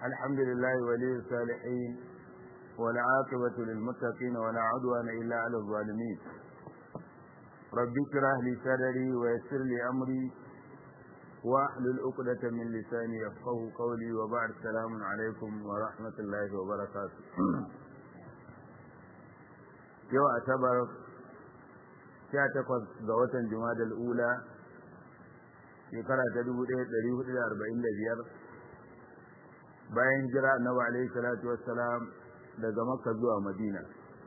الحمد لله ولي الصالحين والعاقبة للمتقين ولا عدوان إلا على الظالمين رب اشرح لي صدري ويسر لي أمري واحلل عقدة من لساني يفقه قولي وبعد السلام عليكم ورحمة الله وبركاته يوم أعتبر sha takwas ga watan Jumadal Ula shekara ta dubu ɗaya ɗari hudu da arba'in da biyar bayan hijira annabi alaihi salatu wassalam daga Makka zuwa Madina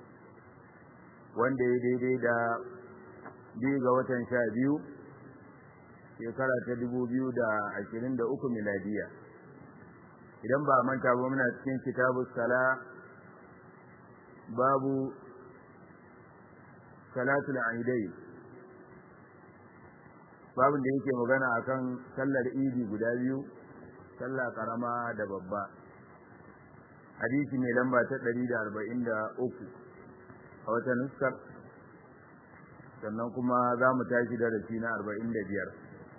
wanda ya daidai da biyu ga watan sha biyu shekara ta dubu biyu da ashirin da uku miladiya idan ba manta ba muna cikin kitabu sala babu salatul aidai babin da yake magana akan sallar idi guda biyu sallah karama da babba hadisi mai lamba ta 143 a wata nuskar sannan kuma za mu tashi darasi na 45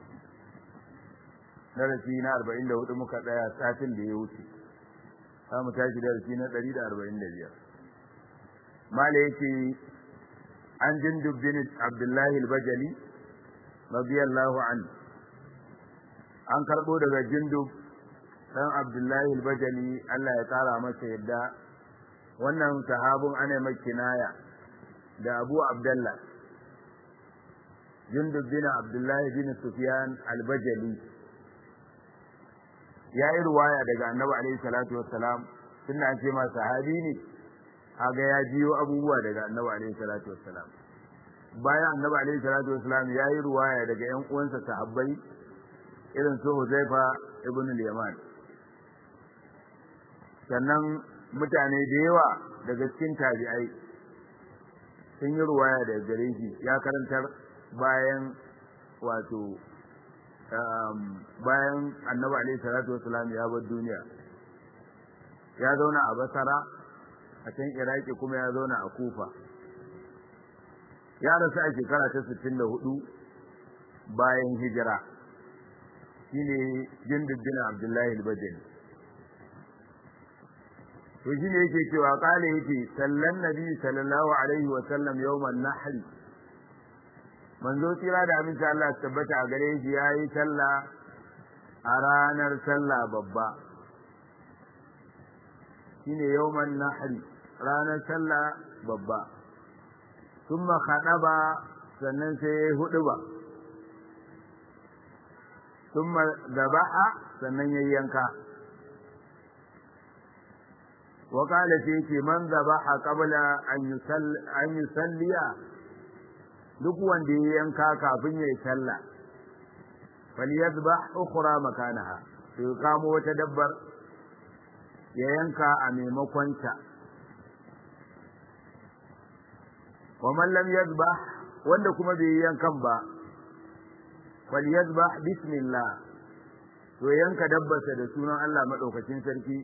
darasi na 44 muka tsaya satin da ya wuce za mu tashi darasi na 145 mala yake عن جندب بن عبد الله البجلي رضي الله عنه an karɓo daga jindub ɗan abdullahi albajali Allah ya ƙara masa yadda wannan sahabin ana mai kinaya da abu abdallah jindub bin abdullahi bin sufyan albajali ya yi ruwaya daga annabi alaihi salatu wassalam tunda an ce ma sahabi ne kaga ya jiyo abubuwa daga annabi alaihi salatu wassalam bayan annabi alaihi salatu wassalam ya yi ruwaya daga ƴan uwansa sahabbai irin su Huzaifa ibn al-Yaman sannan mutane da yawa daga cikin tabi'ai sun yi ruwaya daga gare shi ya karantar bayan wato bayan annabi alaihi salatu wassalam ya bar duniya ya zauna a basara a can iraki kuma ya zauna a kufa ya rasu a shekara ta 64 bayan hijira shine jinduddin abdullahi al-bajali to shine yake cewa kale yake sallan nabi sallallahu alaihi wa sallam yawman nahl manzo tira da aminci Allah tabbata a gare shi yayi sallah a ranar sallah babba shine yawman nahri ranar sallah babba thumma khadaba sannan sai ya hudu ba thumma zabaha sannan ya yanka wa qala sai ce man zabaha qabla an yusalli an yusalliya duk wanda ya yanka kafin ya yi sallah falyadbah ukhra makanaha sai kamo wata dabbar ya yanka a maimakon ta wa man lam yadbah wanda kuma bai yankan ba fal yadbah bismillah to yanka dabbarsa da sunan Allah madaukakin sarki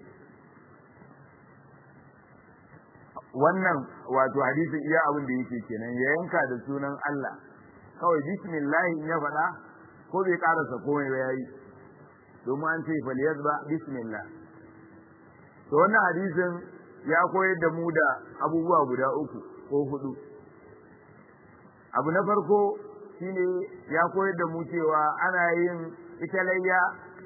wannan wato hadisin iya abin da yake kenan ya yanka da sunan Allah kawai bismillah in ya faɗa ko bai karasa komai ba yayi domin an ce fal yadbah bismillah to wannan hadisin ya koyar da mu da abubuwa guda uku ko hudu abu na farko shine ya koyar da mu cewa ana yin ita layya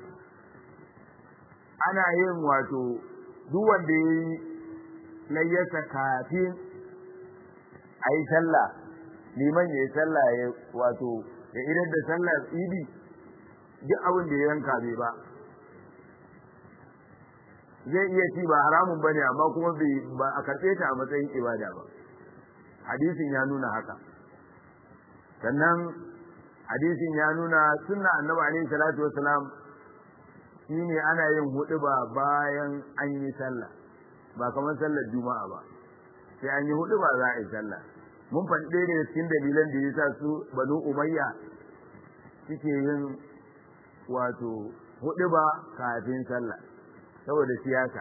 ana yin wato duk wanda ya yi layyarsa kafin a yi sallah liman ya yi sallah ya wato ya idan da sallar idi duk abin da ya yanka bai ba zai iya ci ba haramun bane amma kuma bai ba a karɓe ta a matsayin ibada ba hadisin ya nuna haka sannan hadisin ya nuna sunna annabi alaihi salatu wasalam shine ana yin huɗuba bayan an yi sallah ba kamar sallar juma'a ba sai an yi huɗuba za a yi sallah mun faɗi ɗaya daga cikin dalilan da yasa su banu umayya suke yin wato huɗuba kafin sallah saboda siyasa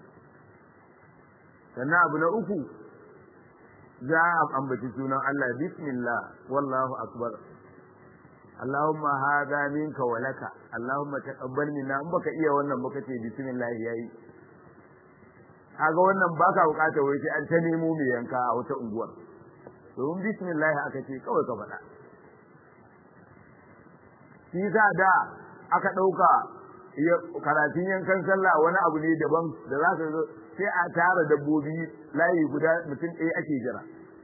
sannan abu na uku za a ambaci sunan Allah bismillah wallahu akbar Allahumma hadha minka wa laka Allahumma taqabbal minna in baka iya wannan baka ce bismillah yayi kaga wannan baka bukata wai sai an ta nemo mai yanka a wata unguwar domin bismillah aka ce kawai ka faɗa shi za da aka ɗauka karatun yankan sallah wani abu ne daban da za ka sai a tara dabbobi layi guda mutum ɗaya ake jira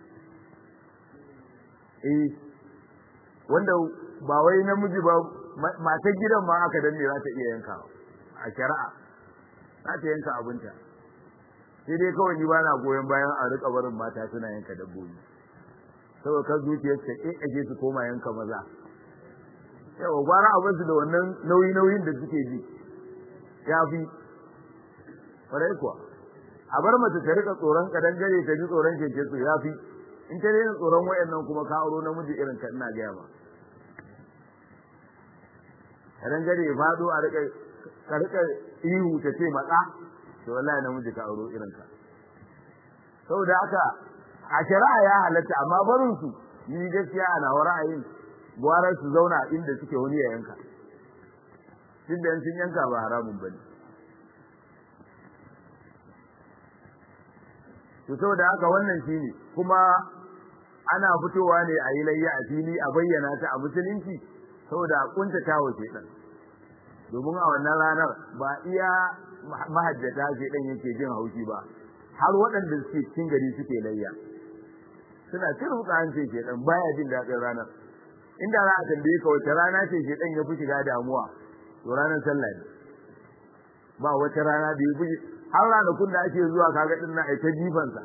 eh wanda ba wai namiji ba matar gidan ma aka danne za ta iya yanka a shari'a za ta yanka abinta sai dai kawai ni ba na goyon bayan a rika barin mata suna yanka dabbobi saboda kan zuciyar ta ƙaƙƙaje su koma yanka maza yawa gwara abin su da wannan nauyi nauyin da suke ji ya fi ƙwarai kuwa a bar mace ta rika tsoron kadangare ta ji tsoron keke su ya fi in ta daina tsoron wayannan kuma ka auro namiji irin ka ina gaya ma kadangare ya fado a rika ka rika ihu ta ce matsa to wallahi namiji ka auro irin ka saboda haka a shari'a ya halatta amma barin su ni gaskiya ana ra'ayin gwarar su zauna inda suke wani ya yanka duk da sun yanka ba haramun bane to saboda haka wannan shine kuma ana fitowa ne a yi layya a fili a bayyana ta a musulunci saboda a kuntata wa shedan domin a wannan ranar ba iya mahajjata shedan yake jin haushi ba har waɗanda suke cikin gari suke layya suna turbuka hancin shedan baya jin daɗin ranar inda za a tambaye ka wace rana ce shedan ya fi shiga damuwa to ranar sallah ne ba wata rana da ya fi har ranakun da ake zuwa kaga din na aita jifansa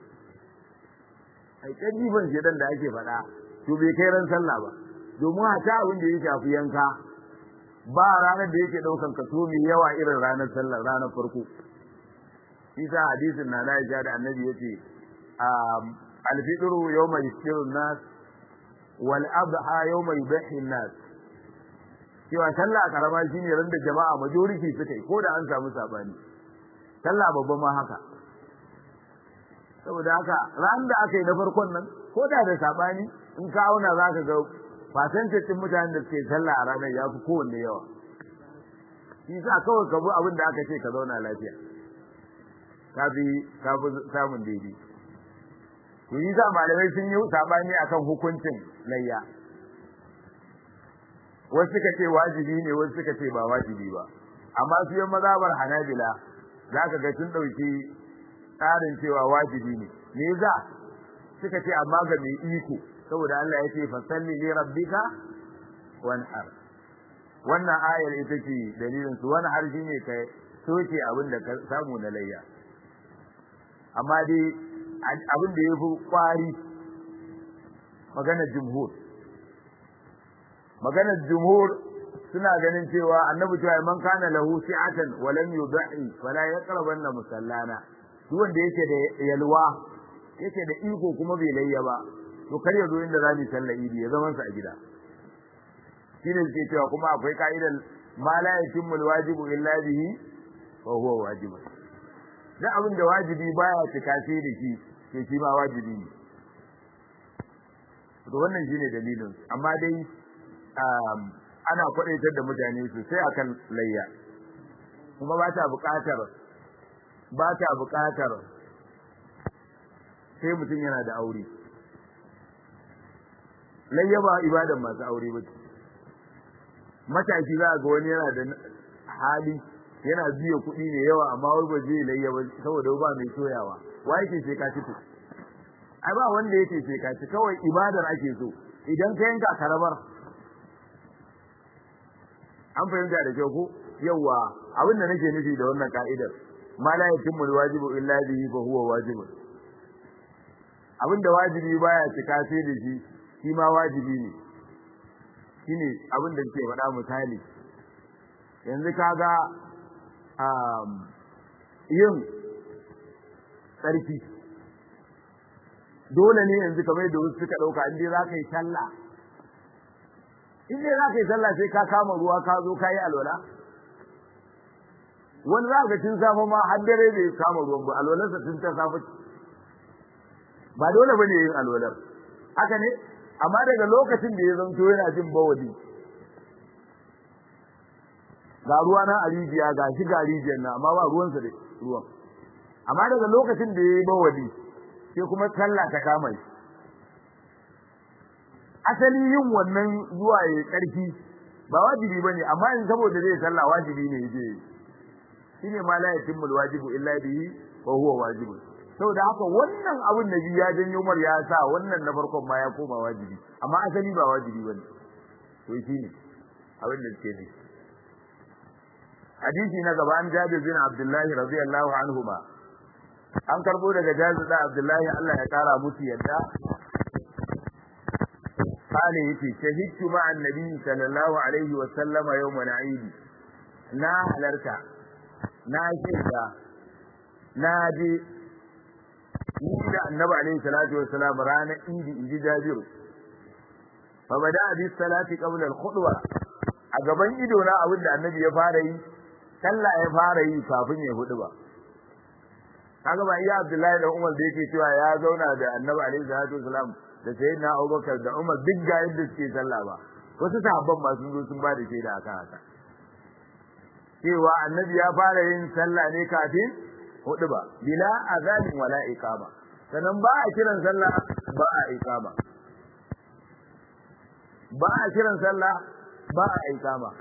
aita jifan shedan da ake faɗa to bai kai ran sallah ba domin hata abin da ya shafi yanka ba ranar da yake ɗaukan kaso mai yawa irin ranar sallah ranar farko isa hadisin na na da annabi yace alfitru yawma yushiru nas wal adha yawma yudhi nas cewa sallah karama shine ran da jama'a majority suka yi ko da an samu sabani sallah babba ma haka saboda haka ran da aka yi na farkon nan ko da da sabani in ka auna zaka ga percentage din mutanen da suke sallah a ranar ya fi kowanne yawa shi sa kawai ka bi abin da aka ce ka zauna lafiya ka fi ka fi samun daidai to yi sa malamai sun yi sabani akan hukuncin layya wasu suka ce wajibi ne wasu suka ce ba wajibi ba amma su yi mazhabar hanabila za ka ga sun ɗauki tsarin cewa wajibi ne me za suka ce amma ga mai iko saboda Allah ya ce fasalli li rabbika wanhar wannan ayar ita ce dalilin su wani har shine ka soke abin da ka samu na layya amma dai abin da yafi kwari maganar jumhur maganar jumhur suna ganin cewa annabi cewa man kana lahu si'atan wa lam yudhi fala yaqrabanna musallana duk wanda yake da yalwa yake da iko kuma bai layya ba to kar ya zo inda za mu sallar idi ya zaman sa a gida shine suke cewa kuma akwai ka'idar ma la yatimmu alwajibu illa bihi wa huwa wajib da abin da wajibi baya cika sai da shi sai shi ma wajibi ne to wannan shine dalilin amma dai ana kwadaitar da mutane sosai akan layya kuma ba ta buƙatar ba ta buƙatar sai mutum yana da aure layya ba ibadan masu aure ba mataki za ga wani yana da hali yana biya kuɗi ne yawa amma wai ba zai layya ba saboda ba mai soyawa wa yake sai ka ci ai ba wanda yake sai ka ci kawai ibadar ake so idan ka yanka karabar an fahimta da kyau ko yawa abin da nake nufi da wannan ka'idar ma la yatimmu alwajibu illa bihi fa huwa wajibun abin da wajibi baya cika sai da shi shi ma wajibi ne shine abin da ke faɗa misali yanzu kaga yin tsarki dole ne yanzu kamar da wasu suka ɗauka in dai za ka yi sallah in dai za ka yi sallah sai ka kama ruwa ka zo ka yi alwala wani za ka cin safe ma har dare bai kama ruwan ba alwalarsa tun ta safe ba dole bane yin alwalar haka ne amma daga lokacin da ya zanto yana jin bawali ga ruwa na a rijiya ga shi ga rijiyar na amma ba ruwansa da ruwan amma daga lokacin da ya yi bawali sai kuma sallah ta kama shi asali yin wannan zuwa ya karfi ba wajibi bane amma in saboda zai sallah wajibi ne yaje shine ma la yatimmu alwajibu illa bihi wa huwa wajibu saboda haka wannan abin da ya janyo mar ya sa wannan na farkon ma ya koma wajibi amma asali ba wajibi bane to shine abin da suke ne hadisi na gaba an Jabir bin Abdullah radiyallahu anhu ba an karbo daga Jabir da Abdullahi Allah ya kara musu yadda قال يتي شهدت مع النبي صلى الله عليه وسلم يوم العيد نا halarta na shaida na je ni da annabi alaihi salatu wassalam ranar idi inji jabiru fa bada bi salati qabla al khutwa a gaban ido na abin da annabi ya fara yi sallah ya fara yi kafin ya hudu ba kaga ba iya abdullahi da umar da yake cewa ya zauna da annabi alaihi salatu wassalam da sayyidina Abubakar da Umar duk ga yadda suke sallah ba wasu sahabban ma sun zo sun ba da shaida akan haka cewa annabi ya fara yin sallah ne kafin hudu ba bila azanin wala iqama sannan ba a kiran sallah ba a iqama ba a kiran sallah ba a iqama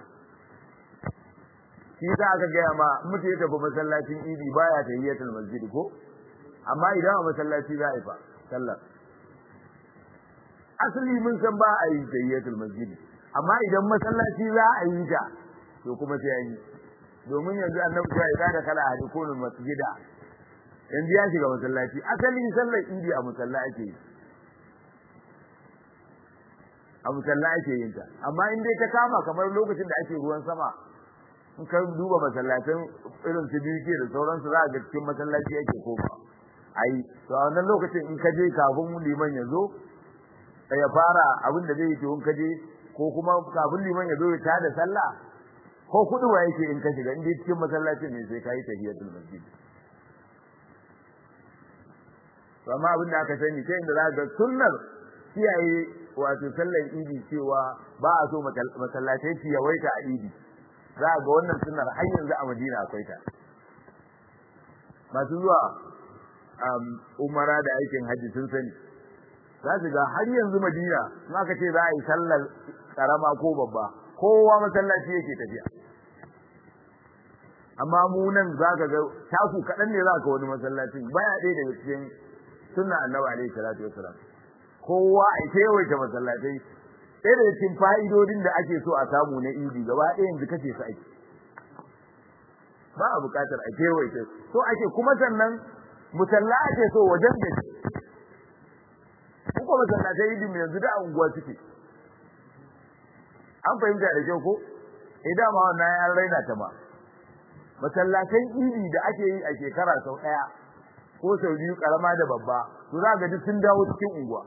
shi za aka gaya ma mutum ya tafi masallacin idi baya tahiyyatul masjid ko amma idan a masallaci za a yi fa sallah asali mun san ba a yi tayyatul masjid amma idan masallaci za a yi ta to kuma sai an yi domin yanzu annabi ya yi da kala hadi kunul masjida yanzu ya shiga masallaci asali sallar idi a musalla ake yi a musalla ake yin ta amma in dai ta kama kamar lokacin da ake ruwan sama in ka duba masallatan irin su biyu da sauransu za a ga cikin masallaci ake koma ai to a wannan lokacin in ka je kafin liman ya zo ya fara abin da zai yi in kaje ko kuma kafin liman ya zo ya tada sallah ko kudu wa yake in ka shiga inda cikin masallacin ne sai kai tahiyatul masjid to amma abin da aka sani kai inda za ga sunnar kiyaye wato sallar idi cewa ba a so masallatai su yawaita a idi za ga wannan sunnar har yanzu a Madina akwai ta masu zuwa umara da aikin hajji sun sani za su ga har yanzu Madina in aka ce za a yi sallar karama ko babba kowa masallaci yake tafiya amma mu nan za ka ga taku kaɗan ne za ka wani masallacin baya ɗaya daga cikin sunna annabi alaihi salatu wasalam kowa a kewaye masallatai ɗaya daga cikin fa'idodin da ake so a samu na idi gaba ɗaya yanzu kace su ake ba a buƙatar a kewaye so ake kuma sannan musalla ake so wajen da ko masallatai idin yanzu da unguwa suke an fahimta da kyau ko idan ma wannan an raina ta ma masallatan idi da ake yi a shekara sau daya ko sau biyu karama da babba to za ga duk sun dawo cikin unguwa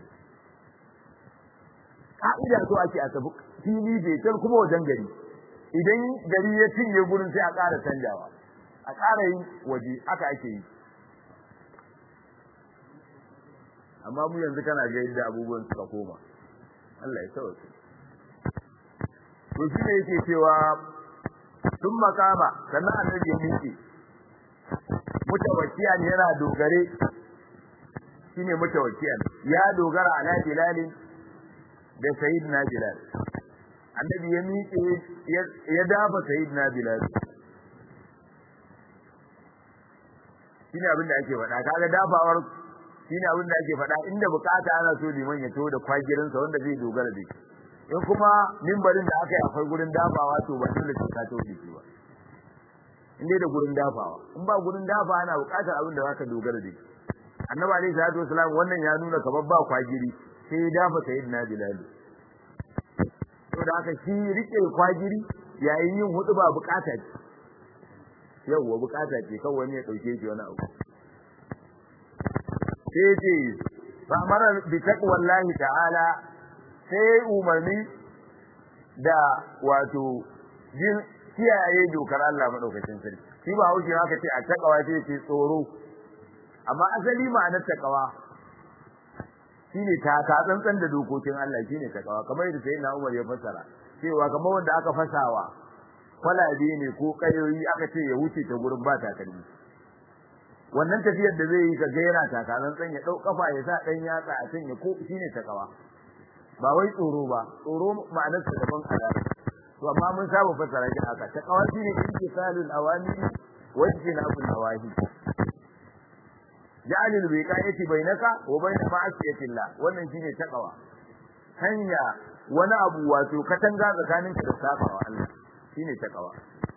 ka'ida so ake a tafi fili betel kuma wajen gari idan gari ya cinye gurin sai a ƙara canjawa a ƙara yin waje haka ake yi amma mu yanzu kana ga yadda abubuwan suka koma Allah ya sauke to shi ne yake cewa sun makama sannan annabi ya miƙe mutawakkiyan yana dogare shine mutawakkiyan ya dogara ala bilal da sayyidina bilal annabi ya miƙe ya dafa sayyidina bilal shine abin da ake faɗa kaga dafawar shine abin da ake faɗa inda bukata ana so liman ya to da kwagirinsa wanda zai dogara da shi in kuma mimbarin da aka yi akwai gurin dafawa to ba dole sai ka to da shi ba in dai da gurin dafawa in ba gurin dafa ana bukatar abin da zaka dogara da shi annabi alaihi salatu wasalam wannan ya nuna kamar ba kwagiri sai ya dafa sayyidina bilal to da haka shi rike kwagiri yayin yin hudu ba bukata ce yawwa bukata ce kawai wani ya dauke shi wani abu sai ce fa amara bi taqwallahi ta'ala sai umarni da wato jin kiyaye dokar Allah madaukakin sarki shi ba haushi haka ce a takawa sai ce tsoro amma asali ma'anar takawa shine ta ka tsantsan da dokokin Allah shine takawa kamar yadda sayyidina Umar ya fassara cewa kamar wanda aka fasawa kwalabe ne ko kayoyi aka ce ya wuce ta gurin ba takalmi wannan tafiyar da zai yi ka ga yana takalan tsan ya dau kafa ya sa dan yatsa a can ya ko shine takawa ba wai tsoro ba tsoro ma'anar sa daban ala to amma mun saba fassara shi haka takawa shine intisalul awamiri wa ijtinabun nawahi ja'alul wiqayati bainaka wa bain ma'asiyatillah wannan shine takawa hanya wani abu wato katanga tsakaninka da sabawa Allah shine takawa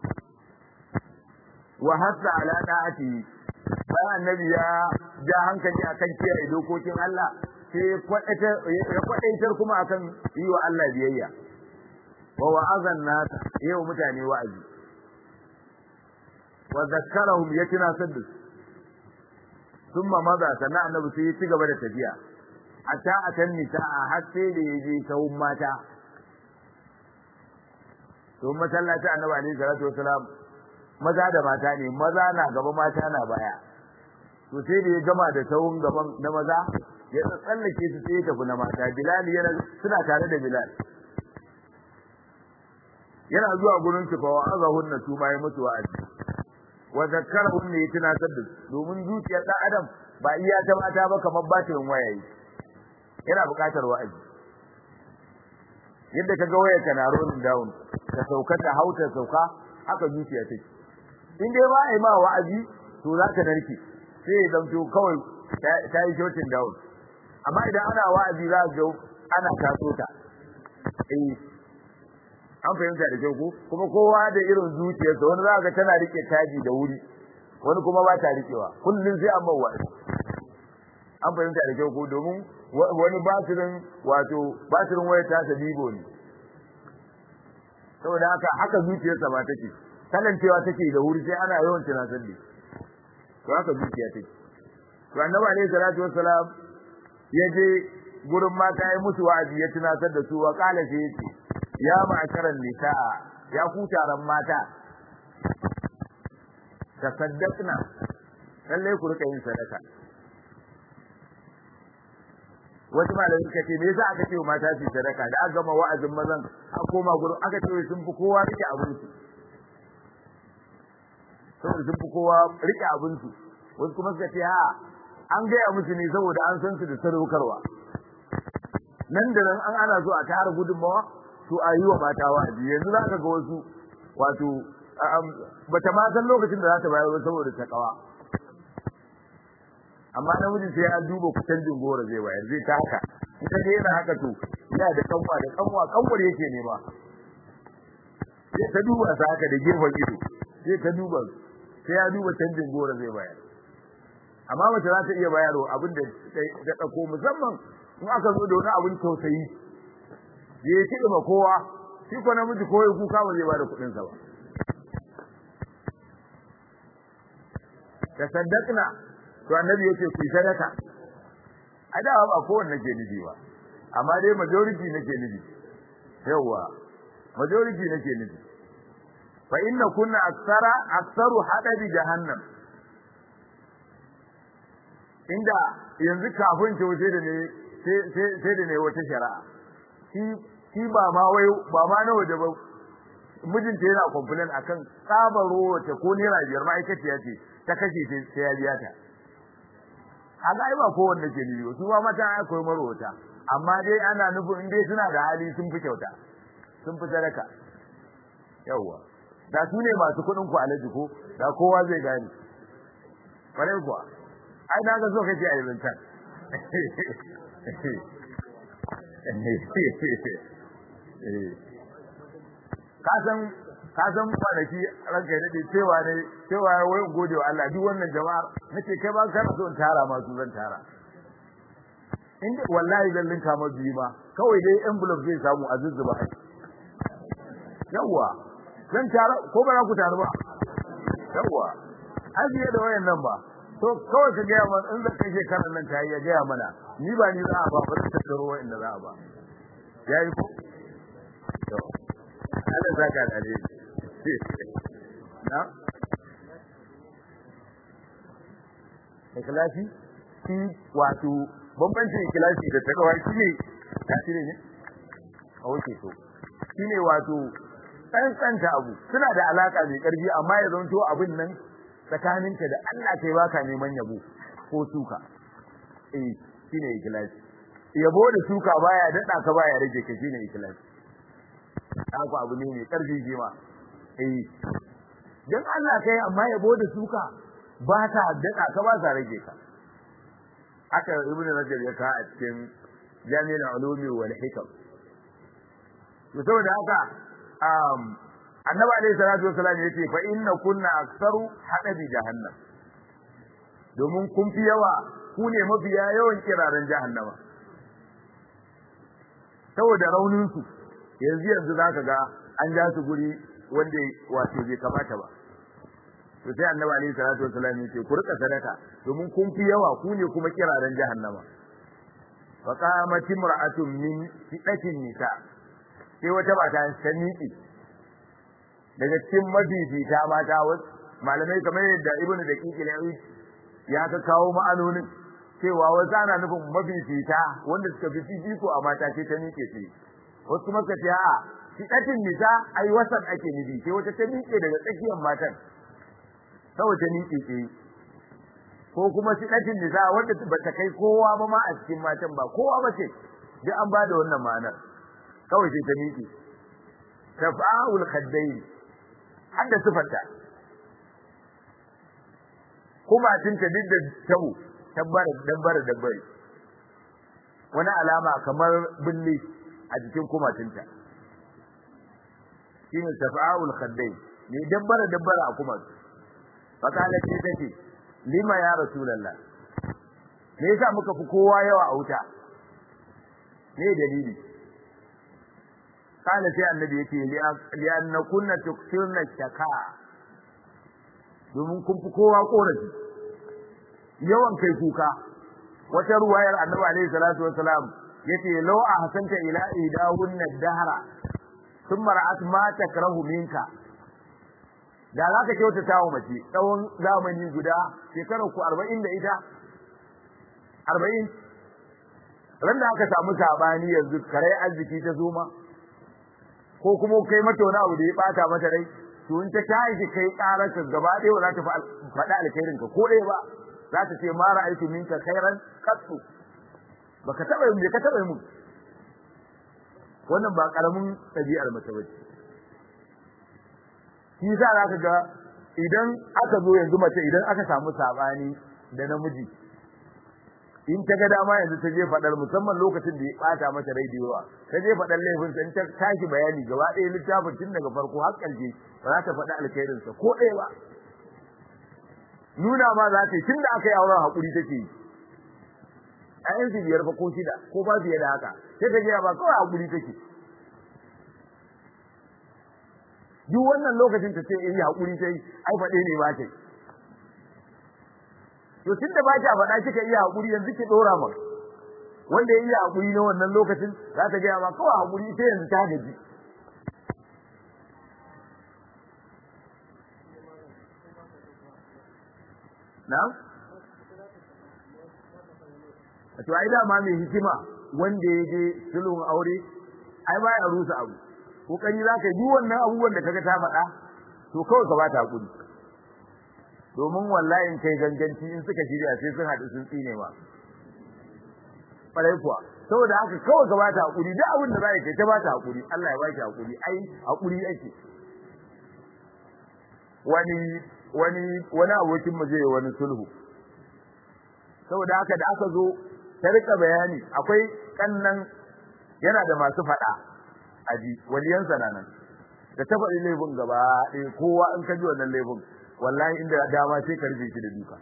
wa hatta ala da'ati bayan annabi ya ja hankali akan kiyaye dokokin Allah sai ya kwadaitar kuma akan yi wa Allah biyayya wa wa'azan nas yau mutane wa'azi wa zakkarahum yatina saddu thumma maza sana annabi sai ya ci gaba da tafiya hatta akan nisa har sai da yaje sawun mata to masallaci annabi alaihi salatu wasalam maza da mata ne maza na gaba mata na baya to sai da ya gama da sawun gaban na maza ya tsallake su sai ya tafi na mata bilal yana suna tare da bilal yana zuwa gurin su fa wa'azahunna su ma ya mutu wa'azi wa zakkarahum ne tunatar da domin zuciyar dan adam ba iya ta mata ba kamar batirin wayayi yana buƙatar wa'azi yadda kaga wayar ka na rolling down ka sauka ta hauta sauka haka zuciya take in dai ba ai ma wa'azi to za ka narke sai ya zamto kawai ta yi shooting down amma idan ana wa'azi za ka ga ana taso ta eh an fahimta da kyau ko kuma kowa da irin zuciyarsa wani za ga tana rike taji da wuri wani kuma ba ta rikewa kullum sai an bawa an fahimta da kyau ko domin wani batirin wato batirin wayar ta ta bibo ne saboda haka haka zuciyarsa ba take kalancewa take da wuri sai ana yawan tunatar da to haka zuciya take to annabi alaihi salatu wassalam ya je gurin mata ya musu wa'azi ya tunatar da su wa kala sai yace ya ma'asharan nisaa ya ku taron mata tasaddaqna lalle ku rika yin sadaka wasu malamai suka ce me yasa aka ce mata su sadaka da aka gama wa'azin mazan a koma gurin aka ce sun fi kowa rike abin su saboda sun fi kowa rike abin su wasu kuma suka ce ha an gaya musu ne saboda an san su da sadaukarwa nan da nan an ana so a tara gudunmawa to a yi wa mata wa'azi yanzu za ka ga wasu wato bata ma san lokacin da za ta bayar ba saboda ta kawa amma namijin sai ya duba kusancin gora zai bayar zai ta haka ita dai yana haka to yana da kanwa da kanwa kanwar yake nema sai ta duba sa haka da gefen ido sai ta duba sai ya duba canjin gora zai bayar amma mace za ta iya bayarwa abin da ta dauko musamman in aka zo da wani abin tausayi ya yi kiɗi ma kowa shi ko namiji ko ya kuka ba zai bada kuɗin sa ba da saddaqna to annabi yace ku sadaka a da ba kowanne ke nufi ba amma dai majority nake nufi yawa majority nake nufi fa inna kunna aksara aksaru hadabi jahannam inda yanzu kafin ce wuce da ne sai da ne wata shari'a shi shi ba ma wai ba ma na waje ba mijinta yana complain akan tsabaro wace ko naira biyar ma'aikaciya ce ta kashe sai ya biya ta haka ai ba kowanne ke ni su ba mata ai koyi marwata amma dai ana nufin in dai suna da hali sun fi kyauta sun fi sadaka yawwa da su ne masu kuɗin ku alaji ko da kowa zai gane kwarai kuwa ai na ga so kake a yanzu can kasan kasan kwanaki ranka ya dade cewa ne cewa wai gode wa Allah duk wannan jama'ar nace kai ba kana so in tara ma su zan tara inda wallahi zan linka ma biyu ma kawai dai envelope zai samu a zuzzuba ai yawa zan tara ko ba za ku taru ba yawa ajiye da wayan nan ba to kawai ka gaya mana in zan kai shekarar nan ta yi ya gaya mana ni ba ni za a ba ba zan tattaro wayan da za a ba yayi ko to Allah zaka da ne na ikhlasi shi wato bambancin ikhlasi da takawa shine tasiri ne a wuce to shine wato tsantsanta abu suna da alaka mai karfi amma ya zanto abin nan tsakaninka da Allah kai baka neman yabo ko suka eh shine ikhlasi yabo da suka baya dada ka baya rage ka shine ikhlasi haka abu ne mai karfi shi ma eh dan Allah kai amma yabo da suka ba ta dada ka ba ta rage ka haka ibnu rajab ya ka a cikin jami'ul ulumi wal hikam to saboda haka um annabi alayhi salatu wasallam yace fa inna kunna aktsaru hadabi jahannam domin kun fi yawa ku ne mafiya yawan kiraren jahannama saboda raunin su yanzu yanzu zaka ga an ja su guri wanda wato bai kamata ba to sai annabi alaihi salatu wasallam yace ku rika sadaka domin kun fi yawa ku ne kuma kiraren jahannama fa qamat imra'atun min fidatin nisa sai wata mata ta miƙi daga cikin mafifita mata wasu malamai kamar yadda ibnu daqiq al ya ka kawo ma'anonin cewa wasu ana nufin mafifita wanda suka fi fifiko a mata ce ta miƙe ce wasu kuma ka ce a'a fidatin nisa ai wasan ake nufi sai wata ta miƙe daga tsakiyar matan saboda ni kike ko kuma sidatin nisa wanda ba ta kai kowa ba ma a cikin matan ba kowa ba ce duk an bada wannan ma'anar kawai sai ta miƙe tafa'ul khaddain hadda sifarta kuma tinta duk da tabu tabbara dabbara dabbari wani alama kamar billi a jikin kumatinta shine tafa'ul khaddain ne dabbara dabbara a kumatinta fakalar ce take lima ya rasulullah me yasa muka fi kowa yawa a wuta me dalili kana sai annabi yake li anna kunna tuktirna shaka domin kun fi kowa korafi yawan kai kuka wata ruwayar annabi alaihi salatu wassalam yace law ahsanta ila idahunna dahra thumma ra'at ma takrahu minka da za ka kyautata wa mace tsawon zamani guda shekarar ku arba'in da ita arba'in ran da aka samu sabani yanzu kare arziki ta zoma ko kuma kai mata wani abu da ya bata mata rai to in ta tashi kai karar ka gaba ɗaya ba za ta faɗa alkhairin ka ko ɗaya ba za ta ce ma ra'aytu minka khairan qattu baka taba yin ka taba yin wannan ba karamin ɗabi'ar mace bace shi za ka ga idan aka zo yanzu mace idan aka samu sabani da namiji in ta ga dama yanzu ta je fadar musamman lokacin da ya bata mata rai da yawa ta je fadar laifin sa in ta tashi bayani gaba ɗaya littafin tun daga farko har ƙarshe ba za ta faɗa alkhairin sa ko ɗaya ba nuna ma za ta yi tun da aka yi auren haƙuri take yi ƴaƴan su biyar fa ko shida ko ba fiye da haka sai ta gaya ba kawai haƙuri take duk wannan lokacin ta ce in yi haƙuri ta yi ai faɗe ne ba ta yi to tun da ba ta faɗa kika iya haƙuri yanzu ki ɗora ma wanda ya iya haƙuri na wannan lokacin za ta gaya ma kawai haƙuri sai yanzu ta gaji na? to ai dama mai hikima wanda ya je sulhun aure ai ba ya rusa abu kokari za ka yi duk wannan abubuwan da kaga ta faɗa to kawai ka bata hakuri domin wallahi in kai ganganci in suka shirya sai sun haɗu sun tsine ma farai kuwa saboda haka kawai ka bata hakuri duk abin da za ka ta bata hakuri Allah ya baki hakuri ai hakuri ake wani wani wani abokin mu zai wani sulhu saboda haka da aka zo ta rika bayani akwai kannan yana da masu faɗa aji waliyansa na nan da ta faɗi laifin gaba ɗaya kowa in ka ji wannan laifin wallahi inda dama sai ka rufe shi da duka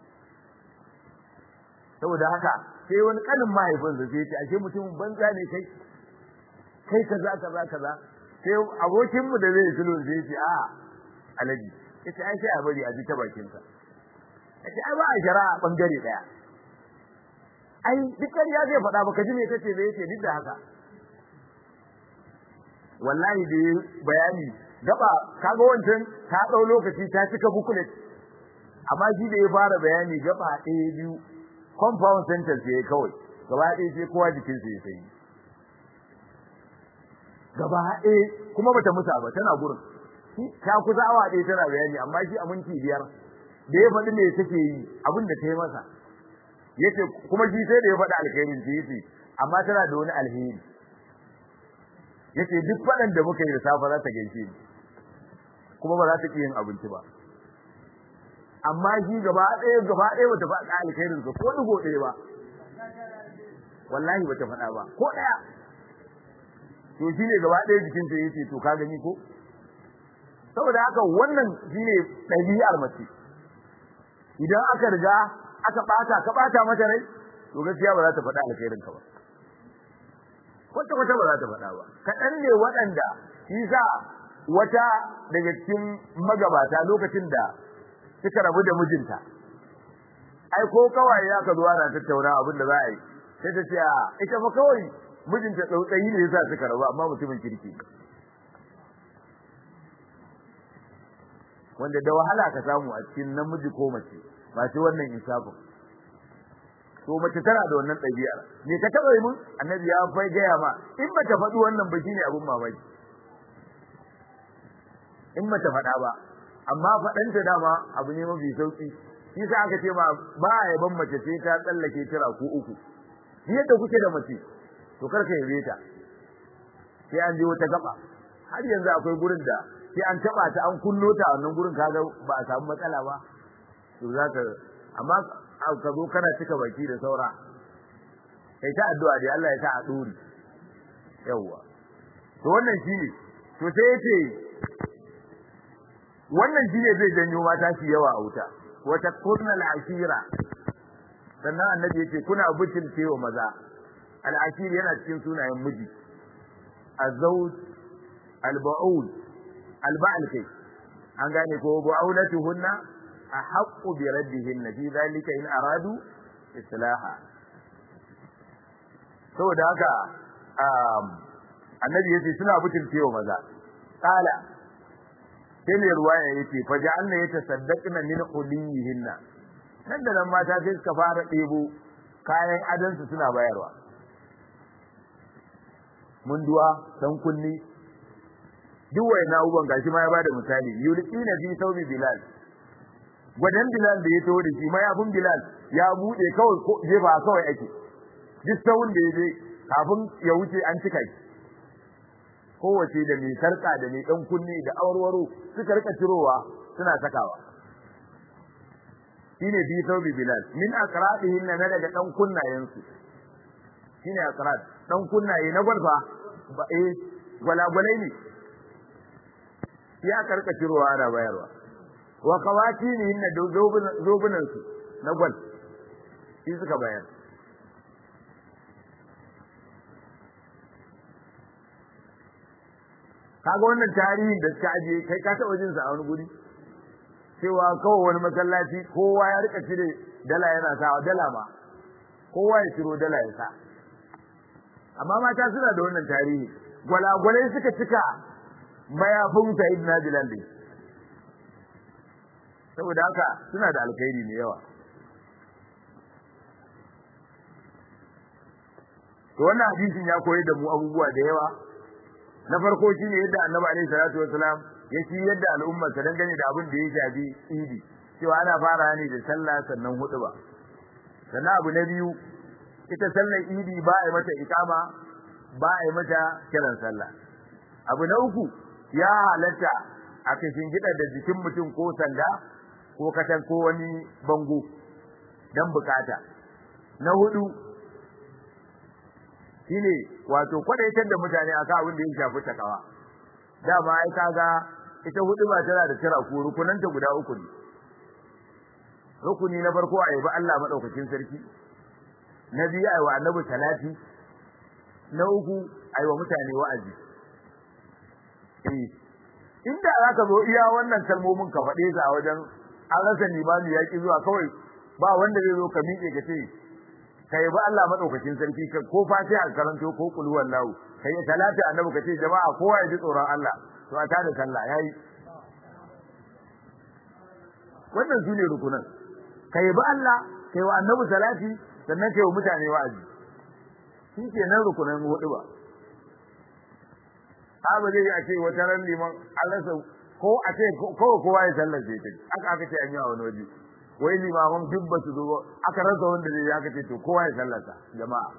saboda haka sai wani kanin mahaifinsa sai ce ashe mutumin banza ne kai kai kaza kaza kaza sai abokinmu da zai sulhu sai ce a alaji yace ai sai a bari a ji ta bakinsa yace ai ba a shari'a bangare daya ai dukkan ya zai faɗa baka ji me kace bai yace duk da haka wallahi da bayani gaba kaga wancan ta dau lokaci ta cika bukulet amma shi da ya fara bayani gaba ɗaya biyu compound sentence yayi kawai gaba ɗaya sai kowa jikinsa ya sanyi gaba ɗaya kuma bata musa ba tana gurin ta kusa awa ɗaya tana bayani amma shi a minti biyar da ya faɗi me take yi abin da ta yi masa yace kuma shi sai da ya faɗi alkhairin ta yace amma tana da wani alheri yace duk faɗan da muka yi da safa za ta gaishe ni kuma ba za ta ki yin abinci ba amma shi gaba ɗaya gaba ɗaya bata faɗa alkhairin ko digo ɗaya ba wallahi bata faɗa ba ko ɗaya to shine gaba ɗaya jikinta yace to ka gani ko saboda haka wannan shine ɗabi'ar mace idan aka riga aka bata ka bata mata rai to gaskiya ba za ta faɗa alkhairin ka ba kwata kwata ba za ta faɗa ba kaɗan ne waɗanda shi sa wata daga cikin magabata lokacin da suka rabu da mijinta ai ko kawai ya ka zuwa na tattauna abin da za a yi sai ta ce a ita fa kawai mijinta tsautsayi ne yasa suka rabu amma mutumin kirki wanda da wahala ka samu a cikin namiji ko mace ba shi wannan insafin to mace tana da wannan ɗabi'ar me ka taɓa yi mun annabi ya fai gaya ma in ba ta faɗi wannan ba shine abun mamaki in ba ta faɗa ba amma faɗanta dama abu ne mafi sauƙi shi sa aka ce ma ba a yaban mace sai ta tsallake kira ko uku yadda kuke da mace to kar ka yabe ta sai an je wata gaba har yanzu akwai gurin da sai an taba ta an kullo ta wannan gurin kaga ba a samu matsala ba to zaka amma ka zo kana cika baki da saura kai ta addu'a dai Allah ya sa a dori yawa to wannan shine to sai yace wannan shine zai janyo mata shi yawa a wuta wata kurnal ashira sannan annabi yace kuna bucin cewa maza al-ashir yana cikin sunayen miji az-zawj al-ba'ul alba'al kai an gane ko bu'aulatuhunna ahaqqu bi raddihinna fi dhalika in aradu islaha saboda haka annabi yace suna butulcewa maza qala sai mai ruwaya yace fa ja'alna yatasaddaqna min qulihinna nan da nan mata sai suka fara ɗebo kayan adansu suna bayarwa munduwa dan kunni duk wayan abubuwan gashi ma ya bada misali yulqina fi sawmi bilal gwadan bilal da ya taho da shi ma yafin bilal ya bude kawai ko jefa kawai ake duk sawun da yaje kafin ya wuce an cika shi kowace da mai sarka da mai dan kunne da awarwaro suka rika cirowa suna sakawa shine fi sawmi bilal min aqradihin na daga dan kunnayensu shine aqrad dan kunnaye na gwalfa ba eh gwalagwalai ne ya karka cirowa ana bayarwa wa kawati ne inna zobunan su na gwal shi suka bayar kaga wannan tarihin da suka aje kai ka taɓa jin sa a wani guri cewa kawai wani masallaci kowa ya rika cire dala yana sawa dala ma kowa ya ciro dala ya sa amma mata suna da wannan tarihi gwalagwalai suka cika mayafin sa'id na bilal din saboda haka suna da alkhairi mai yawa to wannan hadisin ya koyar da mu abubuwa da yawa na farko shine yadda annabi alaihi salatu wasalam ya ci yadda al'ummar sa dangane da abin da ya shafi idi cewa ana fara ne da sallah sannan hutuba sannan abu na biyu ita sallar idi ba a yi mata ikama ba a yi mata kiran sallah abu na uku ya halatta a kashin gida da jikin mutum ko sanda ko katan ko wani bango dan bukata na hudu shine wato kwadaitar da mutane akan abin da ya shafi takawa dama ai kaga ita hudu ba tana da tira ko rukunanta guda uku ne rukuni na farko a yabi Allah madaukakin sarki na biyu ayi wa annabi salati na uku ayi wa mutane wa'azi eh inda zaka zo iya wannan kalmomin ka faɗe su a wajen an rasa limami yaki zuwa kawai ba wanda zai zo ka miƙe ka ce kai ba Allah madaukakin sarki ka ko fatiha karanto ko kul wallahu kai salati annabi ka ce jama'a kowa ya ji tsoron Allah to a tada sallah yayi wannan sune rukunan kai ba Allah kai wa annabi salati sannan kai wa mutane wa'azi shi ke nan rukunan hudu ba ba zai yi a ce wata ran liman an rasa ko a ce kawai kowa ya sallar sai ta aka aka ce an yi a wani waje wai limaman duk ba su zo aka rasa wanda zai aka ce to kowa ya sallarsa jama'a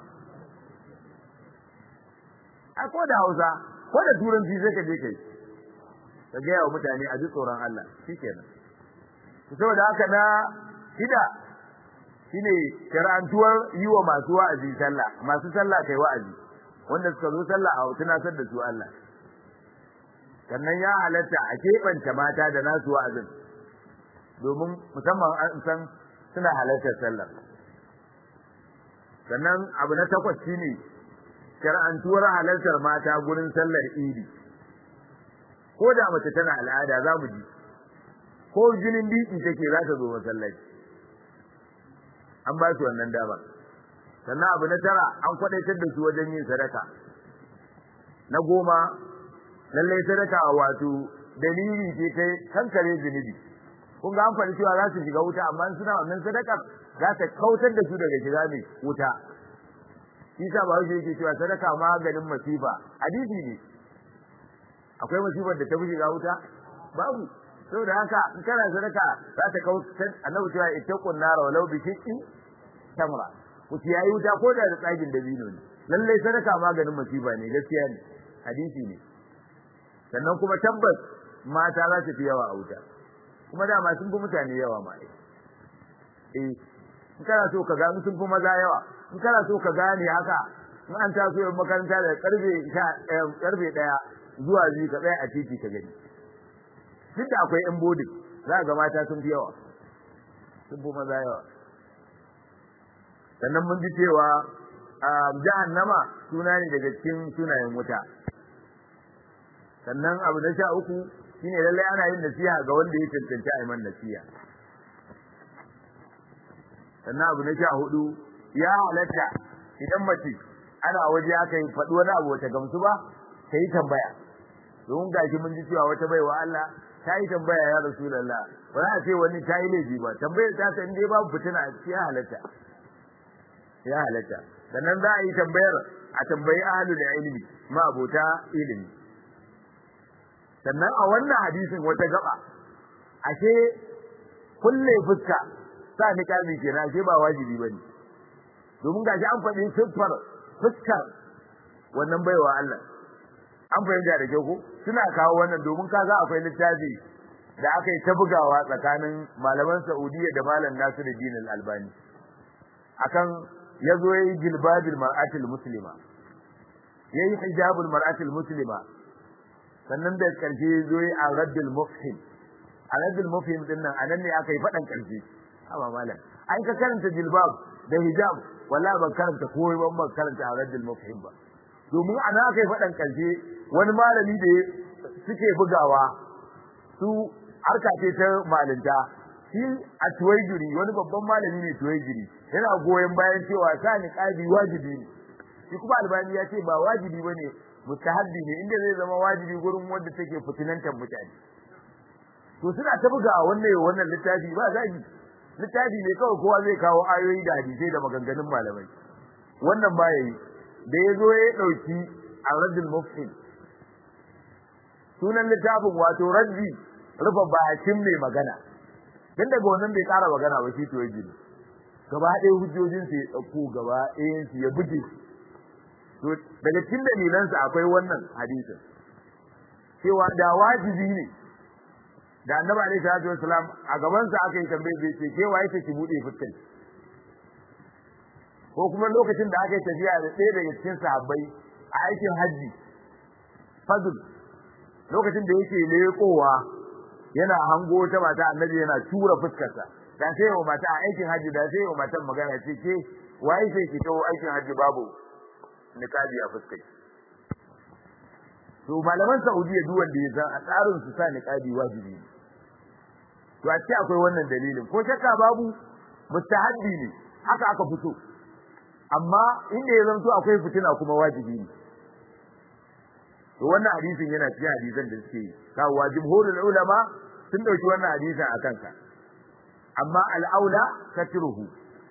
a ko da hausa ko da turanci sai ka je kai ka gaya wa mutane a ji tsoron Allah shikenan saboda haka na shida shine karantuwar yi wa masu wa'azi sallah masu sallah kai wa'azi wanda suka zo sallah a tunatar da su Allah sannan ya halatta a keɓanta mata da nasu wa'azin domin musamman an san suna halartar sallar sannan abu na takwas shine shar'antuwar halartar mata gurin sallar idi ko da mace tana al'ada za mu ji ko jinin biki take za ta zo masallaci an ba su wannan dama sannan abu na tara an kwadaitar da su wajen yin sadaka na goma lallai sadaka wato dalili ce ta kankare zunubi kun ga an faɗi cewa za su shiga wuta amma suna wannan sadakar za ta kautar da su daga shiga mai wuta isa ba shi yake cewa sadaka maganin masifa hadisi ne akwai masifar da ta fi shiga wuta babu saboda haka in kana sadaka za ta kautar annabi cewa ittaqun nara walau bi shiqqi tamra ku yayi wuta ko da tsagin dabino ne lalle sadaka maganin masifa ne gaskiya ne hadisi ne sannan kuma tabbas mata za su fi yawa a wuta kuma dama sun fi mutane yawa ma eh in kana so ka gani sun fi maza yawa in kana so ka gane haka in an taso yin makaranta da karfe karfe daya zuwa biyu ka tsaya a titi ka gani duk da akwai yan bodin za ga mata sun fi yawa sun fi maza yawa sannan mun ji cewa jahannama suna ne daga cikin sunayen wuta sannan abu na sha uku shine lallai ana yin nasiha ga wanda ya cancanci a yi man nasiha sannan abu na sha hudu ya halatta idan mace ana waje aka yi faɗi wani abu wata gamsu ba ta yi tambaya domin gashi mun ji cewa wata baiwa Allah ta yi tambaya ya Rasulullah ba za a ce wani ta yi laifi ba tambayar ta san dai babu fitina a cikin halatta ya halatta sannan za a yi tambayar a tambayi ahlul ilmi ma abota ilimi sannan a wannan hadisin wata gaba ashe kulle fuska sa niqabi kenan ashe ba wajibi bane domin gashi an faɗi siffar fuskar wannan baiwa Allah an fahimta da kyau ko suna kawo wannan domin kaga akwai littafi da aka yi ta bugawa tsakanin malaman Saudiya da malam Nasiruddin Al-Albani akan yazo yayi jilbabil mar'atil muslima yayi hijabul mar'atil muslima sannan da karshe zo yi a raddul mufhim a raddul mufhim din nan anan ne aka yi fadan karshe haba malam ai ka karanta jilbab da hijab wallahi ban karanta komai ban ban karanta a raddul mufhim ba domin ana aka yi fadan karshe wani malami da suke bugawa su harka ce ta malinta shi a tuwaijiri wani babban malami ne tuwaijiri yana goyon bayan cewa sa ni kadi wajibi ne shi kuma albani ya ce ba wajibi bane mustahabbi ne inda zai zama wajibi gurin wanda take fitinantar mutane to suna ta buga wannan wannan littafi ba zagi littafi ne kawai kowa zai kawo ayoyi da hadisai da maganganun malamai wannan ba yayi da yazo ya dauki ar-raddul mufhim sunan littafin wato raddi rufa bakin mai magana dan daga wannan bai kara magana ba shi to yaji gaba ɗaya hujjojin su ya dauko gaba ɗayan su ya buge to daga cikin dalilansa akwai wannan hadisin cewa da wajibi ne da annabi alaihi salatu wasalam a gaban sa aka yi tambaye bai ce ke waye take bude fuskar ko kuma lokacin da aka yi tafiya da ɗaya daga cikin sahabbai a aikin haji fadl lokacin da yake leƙowa yana hango ta mata annabi yana tura fuskarsa da sai wa mata a aikin haji da sai wa matan magana ce ke waye sai ki tawo aikin haji babu niqabi a fuskar to malaman Saudiya duk wanda ya san a tsarin su sa niqabi wajibi ne to a ce akwai wannan dalilin ko shakka babu mustahabbi ne haka aka fito amma inda ya zanto akwai fitina kuma wajibi ne to wannan hadisin yana cikin hadisan da suke kawo wajibul ulama sun dauki wannan hadisin a kanka amma al-aula katruhu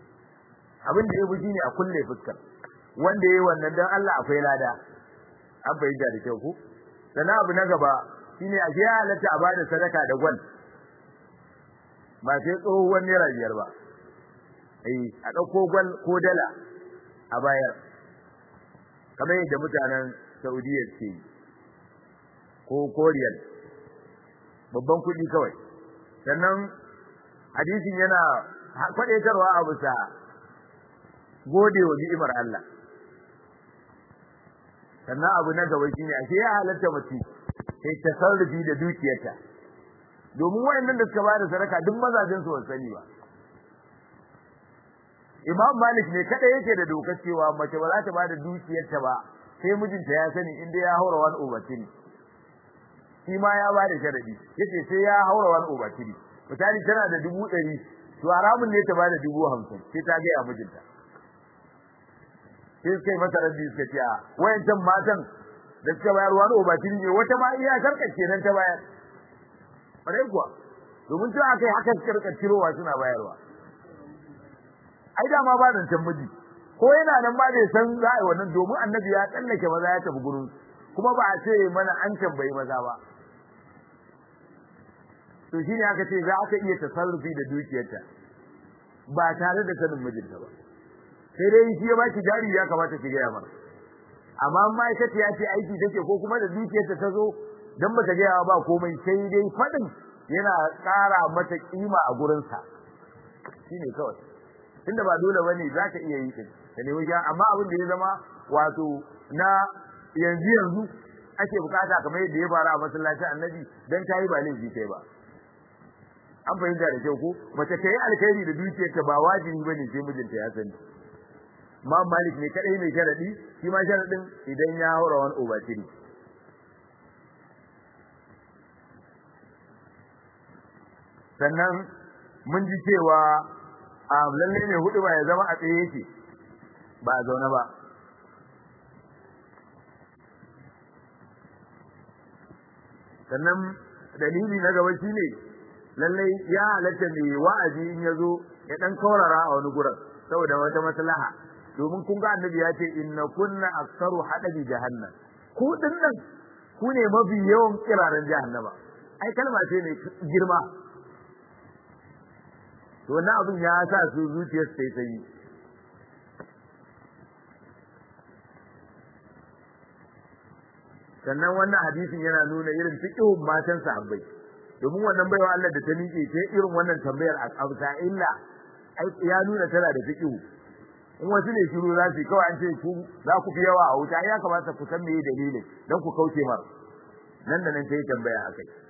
abin da yafi shine a kulle fuskar wanda yayi wannan dan Allah akwai lada an bayyana da kyau ku sannan abu na gaba shine a ya halatta a bada sadaka da gwal ba sai tsohuwar naira biyar ba eh a ɗauko gwal ko dala a bayar kamar yadda mutanen Saudiya ke yi ko koriyal babban kuɗi kawai sannan hadisin yana kwadaitarwa a bisa gode wa ni'imar Allah sannan abu na gaba shine ashe ya halatta mace sai tasarrufi da dukiyarta domin wayannan da suka bada sadaka duk mazajin su sani ba Imam Malik ne kada yake da dokar cewa mace ba za ta bada dukiyarta ba sai mijinta ya sani inda ya haura wani ubatini shi ma ya bada sharadi yace sai ya haura wani ubatini misali tana da dubu ɗari to haramun ne ta bada dubu hamsin sai ta ga ya mijinta sai suka yi masa rabbi suka ce a wayancan matan da suka bayar wani obatiri ne wata ma iya karkace nan ta bayar bare kuwa domin cewa kai haka karkacirowa suna bayarwa ai da ma ba zancen miji ko yana nan ba bai san za a yi wannan domin annabi ya tsallake maza ya tafi gurin kuma ba a ce mana an tambayi maza ba to shine aka ce za ka iya tasarrufi da dukiyarta ba tare da sanin mijinta ba sai dai shi ya baki jari ya kamata ki gaya mana amma ma'aikata ya ce aiki take ko kuma da dukiyarta ta zo dan bata gaya ba komai sai dai fadin yana ƙara mata kima a gurinsa shine kawai tunda ba dole bane za ka iya yi din da ne wajen amma abin da ya zama wato na yanzu yanzu ake bukata kamar yadda ya fara a masallacin annabi dan tayi ba laifi kai ba an fahimta da kyau ko mace ta yi alkhairi da dukiyarta ba wajibi bane sai mijinta ya sani ma malik ne kadai mai sharadi shi ma sharadin idan ya haura wani obatiri sannan mun ji cewa a lalle ne hudu ba ya zama a tsaye yake ba a zaune ba sannan dalili na gaba shine lalle ya halatta mai wa'azi in ya zo ya dan kaurara a wani gurin saboda wata maslaha domin kun ga annabi ya ce inna kunna aktsaru hadabi jahannam ku dinnan ku ne mafi yawan kiraran jahannama ai kalma ce ne girma to wannan abin ya sa su zuciyar sai sai sannan wannan hadisin yana nuna irin fiqhun matan sahabbai domin wannan baiwa Allah da ta miƙe ce irin wannan tambayar a kabta illa ya nuna tana da fiqhu in wasu ne shiru za su kawai an ce ku za ku fi yawa a wuta ya kamata ku san meye dalilin don ku kauce mar nan da nan ta yi tambaya a kai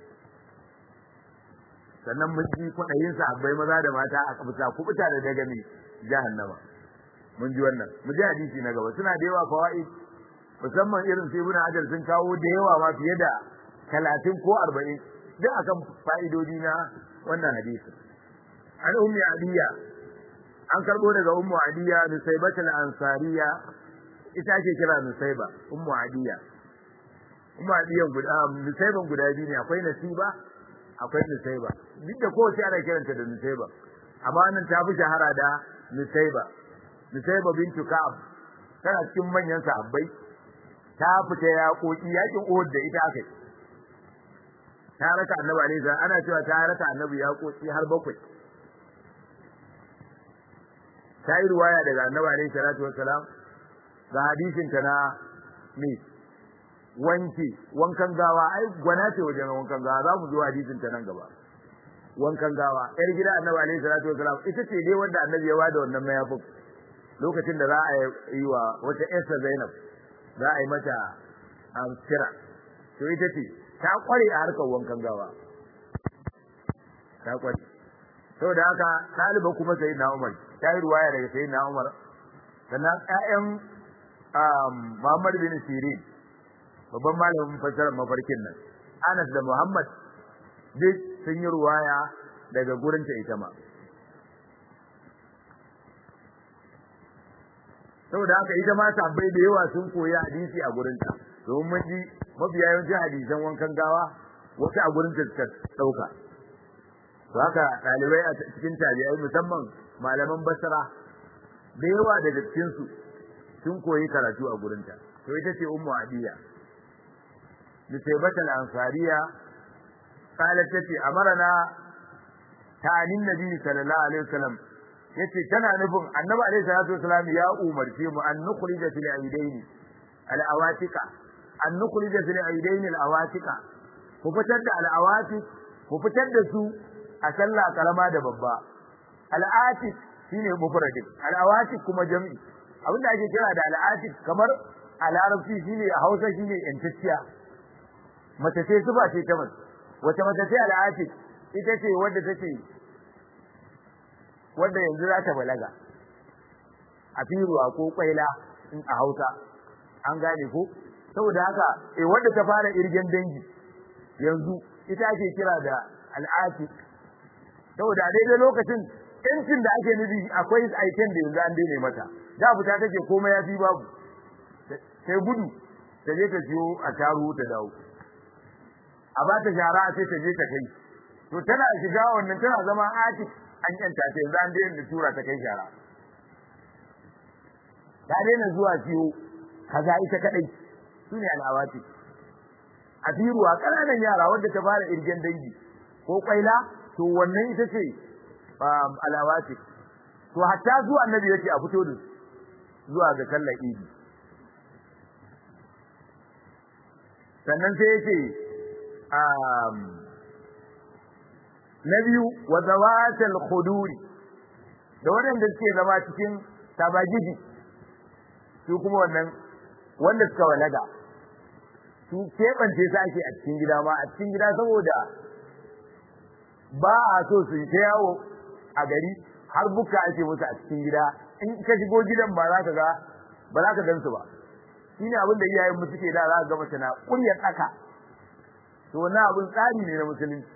sannan mun ji kwaɗayin sahabbai maza da mata a kabuta ku fita da daga mai jahannama mun ji wannan mu ji hadisi na gaba suna da yawa fawaid musamman irin sai ibn hajar sun kawo da yawa ma fiye da talatin ko arba'in duk akan fa'idodi na wannan hadisi an ummi adiya an karbo daga ummu adiya nusaybat al-ansariya ita ake kira nusayba ummu adiya ummu adiya guda nusayban guda biyu ne akwai nasiba akwai nusayba duk da kowace ana kiranta da nusayba amma nan ta fi shahara da nusayba nusayba bintu ka'ab tana cikin manyan sahabbai ta fita yaƙoƙi yaƙin Uhud da ita aka ta raka annabi alaihi ana cewa ta raka annabi yaƙoƙi har bakwai ta yi ruwaya daga annabi alaihi salatu wassalam ga hadisin ta na me wanki wankan gawa ai gwana ce wajen wankan gawa za mu zo hadisin ta nan gaba wankan gawa yar gida annabi alaihi salatu wassalam ita ce dai wanda annabi ya wada wannan mayafin lokacin da za a yi wa wata yarsa Zainab za a yi mata kira to ita ce ta kware a harkar wankan gawa ta kware saboda haka ɗaliban kuma sai na Umar ta yi ruwaya daga sai na Umar sannan ƴaƴan Muhammad bin Sirin babban malamin fassarar mafarkin nan Anas da Muhammad duk sun yi ruwaya daga gurinta ita ma saboda haka ita ma tabbai da yawa sun koyi hadisi a gurinta domin mun ji mafiya yawancin hadisan wankan gawa wasu a gurinta suka ɗauka to haka ɗalibai a cikin tabi'ai musamman malaman basra da yawa daga cikin su sun koyi karatu a gurinta to ita ce ummu adiya nisaibat al-ansariya qalat tati amarna ta'anin nabi sallallahu alaihi wasallam yace tana nufin annabi alaihi salatu wasallam ya umarce mu an nukhrija fil aidain al-awatika an nukhrija fil aidain al-awatika ku fitar da al-awatik ku fitar da su a sallah karama da babba al-atik shine mufradin al-awatik kuma jami'i abinda ake kira da al-atik kamar a larabci shine a Hausa shine yantacciya mace ce zuba ce ta mace wace mace ce al-atik ita ce wadda take wadda yanzu za ta balaga a firuwa ko kwaila in a Hausa an gane ko saboda haka eh wadda ta fara irgen dangi yanzu ita ake kira da al'atik saboda a daidai lokacin yancin da ake nufi akwai aiken da yanzu an daina mata da fita take komai ya fi babu sai gudu ta je ta siyo a taru ta dawo a ba ta shara sai ta je ta kai to tana shiga wannan tana zama atik an yanta ta yanzu an daina tura ta kai shara ta daina zuwa siyo kaza ita kadai sune al'awati a firuwa kananan yara wanda ta fara irgen dangi ko kwaila to wannan ita ce alawati to hatta zuwa annabi yace a fito da zuwa ga sallar idi sannan sai yace na biyu wa zawatal khuduri da waɗanda suke zama cikin tabagiji su kuma wannan wanda suka walaga su keɓance su ake a cikin gida ma a cikin gida saboda ba a so su ta yawo a gari har buka ake musu a cikin gida in ka shigo gidan ba za ka ga ba za ka gan su ba shine abin da iyayen mu suke da za ka ga mace na kuryar tsaka to wannan abin tsari ne na musulunci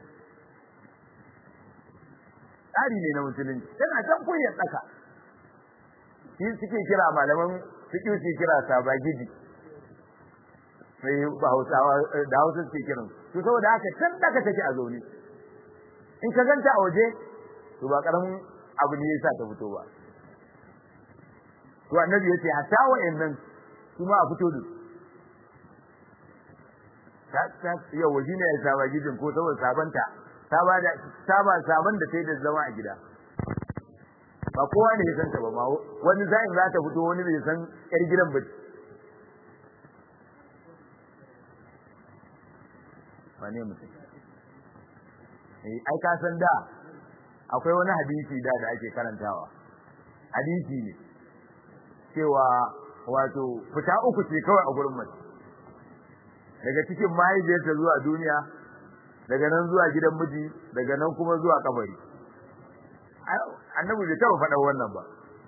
tsari ne na musulunci tana can kuryar tsaka shi suke kira malaman suke suke kira sabagidi sai ba hausawa da hausa suke kiran to saboda haka can daga take a zaune in ka ganta a waje to ba karamin abu ne yasa ta fito ba to annabi yace hatta wa'annan su ma a fito da ta ta yau waje ne ya saba gidin ko saboda sabanta ta ba da ta ba saban da sai da zama a gida ba kowa ne ya san ta ba ma wani zai za ta fito wani bai san yar gidan ba wane mutum ai ka san da akwai wani hadisi da da ake karantawa hadisi ne cewa wato fita uku ce kawai a gurin mace daga cikin mahaifiyarta zuwa duniya daga nan zuwa gidan miji daga nan kuma zuwa kabari annabi bai taɓa faɗa wannan ba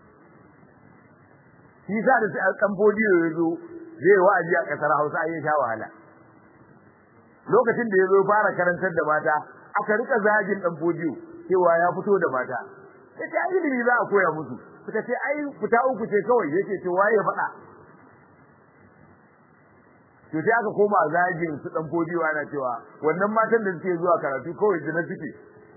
shi sa da sai kan fodiyo ya zo zai wa'azi a ƙasar Hausa an yi sha wahala lokacin da ya zo fara karantar da mata aka rika zagin dan fodiyo cewa ya fito da mata yace ai ilimi za a koya musu suka ce ai fita uku ce kawai yace to waye faɗa to sai aka koma zagin su dan fodiyo ana cewa wannan matan da suke zuwa karatu kawai da suke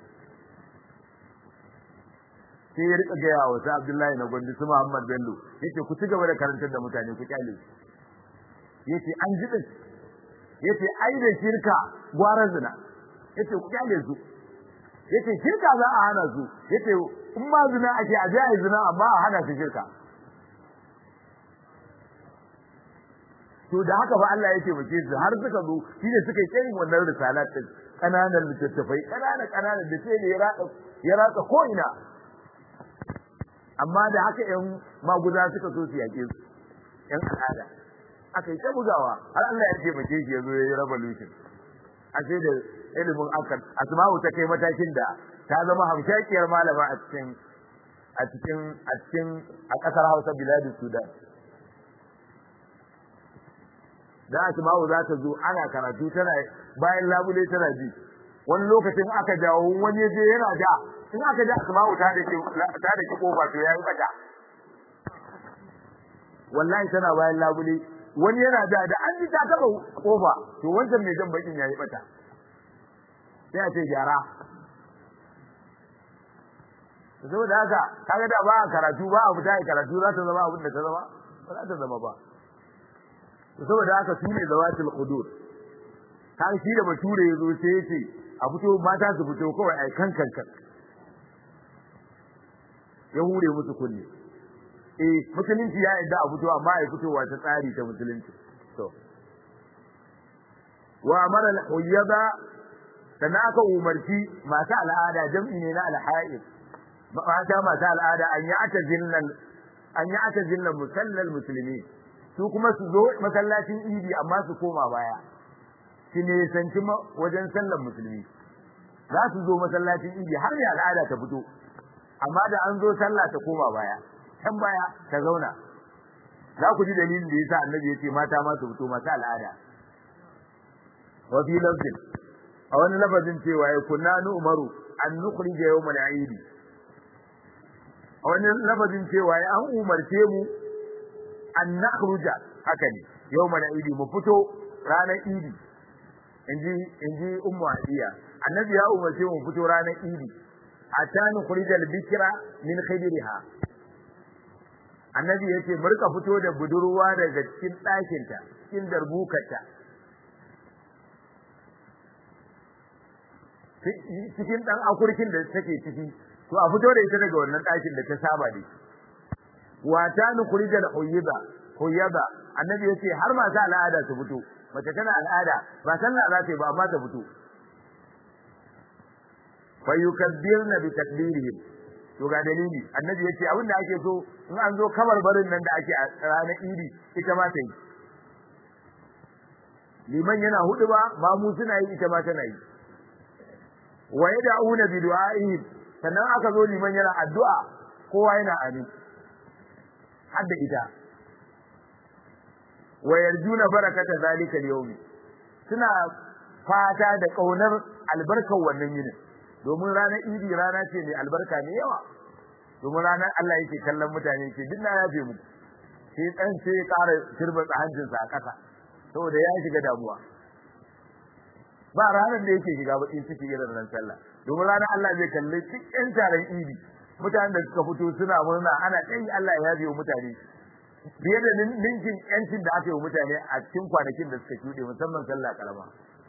sai ya rika gaya wa sa Abdullahi na Gondi su Muhammad Bello yace ku ci gaba da karantar da mutane ku kyale yace an ji din yace ai da shirka gwara zina yace ku kyale su yace shirka za a hana su yace in ma zina ake a ji ai zina amma a hana su shirka to da haka fa Allah yake muke su har suka zo shi ne suka yi tsayin wannan risalat din kananan littattafai kanana kanana da sai da ya ratsa ya ratsa ko ina amma da haka ƴan maguza suka so su yake su ƴan al'ada aka yi ta bugawa har Allah ya ce mace shi ya zo ya yi revolution a sai da ilimin akan asma'u ta kai matakin da ta zama hamshakiyar malama a cikin a cikin a cikin a kasar Hausa biladin Sudan da asma'u za ta zo ana karatu tana bayan labule tana ji wani lokacin aka jawo wani je yana da in aka ji asma'u ta da ta da kofa to yayi bata wallahi tana bayan labule wani yana da da an ji ta taba kofa to wancan mai jan bakin yayi bata sai a ce gyara saboda haka kaga da ba a karatu ba a fita karatu za ta zama abin da ta zama ba za ta zama ba saboda haka su ne zawatul qudur kan shi da bature ya zo sai ya ce a fito mata su fito kawai ai kan kan kan ya hure musu kunne eh musulunci ya yadda a fito amma ai fitowa ta tsari ta musulunci to wa amara al-huyyada sannan aka umarci masu al'ada jam'i ne na al-ha'id mata masu al'ada an yi ata zinnan an yi ata zinnan musallal musulmi su kuma su zo masallacin idi amma su koma baya su ne sanci wajen sallar musulmi za su zo masallacin idi har ne al'ada ta fito amma da an zo sallah ta koma baya can baya ta zauna za ku ji dalilin da yasa annabi yace mata ma su fito masu al'ada wa fi lafzin a wani lafazin cewa ya kunna nu umaru an nukhrija yawmal eid a wani lafazin cewa ya an umarce mu an nakhruja haka ne yawmal eid mu fito ranar idi inji inji ummu hadiya annabi ya umarce mu fito ranar idi hatta nukhrija al-bikra min khidriha annabi yace mu rika fito da budurwa daga cikin ɗakinta cikin darbukarta cikin dan akurkin da take ciki to a fito da ita daga wannan ɗakin da ta saba da wa ta nukhrijal huyyiba huyyiba annabi yace har masu al'ada su fito mace tana al'ada ba sallah za ta yi ba amma ta fito fa yukabbirna bi takbirihim to ga dalili annabi yace abin da ake so in an zo kamar barin nan da ake a ranar idi ita ma ta yi liman yana hudu ba mamu suna yi ita ma tana yi wa yad'una bi du'a'ihim sannan aka zo liman yana addu'a kowa yana amin hadda ita wa yarjuna barakata zalika al-yawm suna fata da kaunar albarkar wannan yinin domin ranar idi rana ce mai albarka ne yawa domin ranar Allah yake kallon mutane ke duk na yafe mu sai dan sai ya ƙara turba hancinsa a ƙasa saboda ya shiga damuwa ba ranar da yake shiga bakin ciki irin ran sallah domin ranar Allah zai kalle cikin taron idi mutanen da suka fito suna murna ana kai Allah ya yabe mutane fiye da ninkin yancin da aka yi wa mutane a cikin kwanakin da suka shuɗe musamman sallah karama